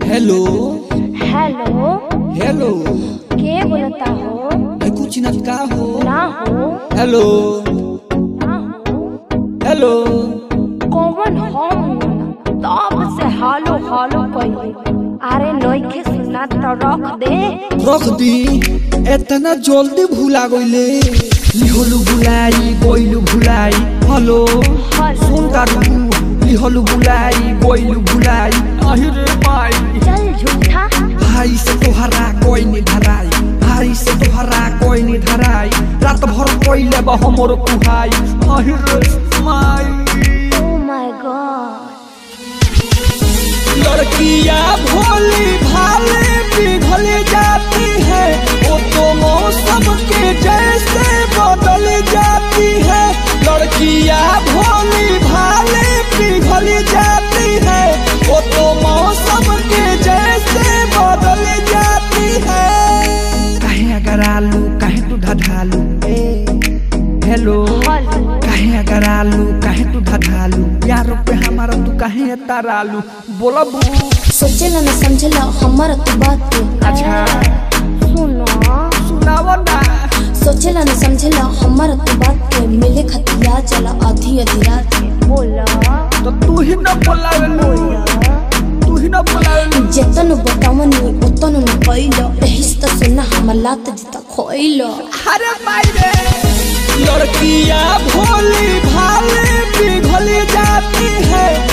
hello hello hello के बोलता हो मैं कुछ चिन्हत का हो ना हो हेलो ना हो हेलो कौन हम तब से हालो हालो कइले अरे नइखे सुना तो रख दे रख दी इतना जल्दी भूला गईले लिहलु भुलाई गइलु भुलाई हेलो सुन तारू लिहलु भुलाई गइलु भुलाई अहिरे माई चल झूठा भाई से तोहरा कोई नहीं धराई भाई से तोहरा कोई नहीं धराई रात भर कोइले बा हमर कुहाई अहिरे माई ओ माय गॉड लड़कियां भोली भाले पिघल जाती है वो तो मौसम के जैसे बदल जाती है लड़कियां भोली भाले पिघल जाती है वो तो मौसम के जैसे बदल जाती है कहे अगर आलू कहे तू ढढालू ए हेलो हेलो कहे अगर आलू कहे तू ढढालू यारों पे हमारा तू कहे तारालू बोला बू सोचेला न समझेला हमारा तू बात के अच्छा सुनो सुनावो ना सोचेला न समझेला हमारा तू बात के मिले खतिया चला आधी आधी रात के बोला तो तू ही ना बोलावेलू तू ही ना बोलावेलू जेतन बतावनी उतन न कइलो एही से त सुना हमर लात जिता खोइलो अरे भाई रे लड़कियां भोली भाले पिघल जाती है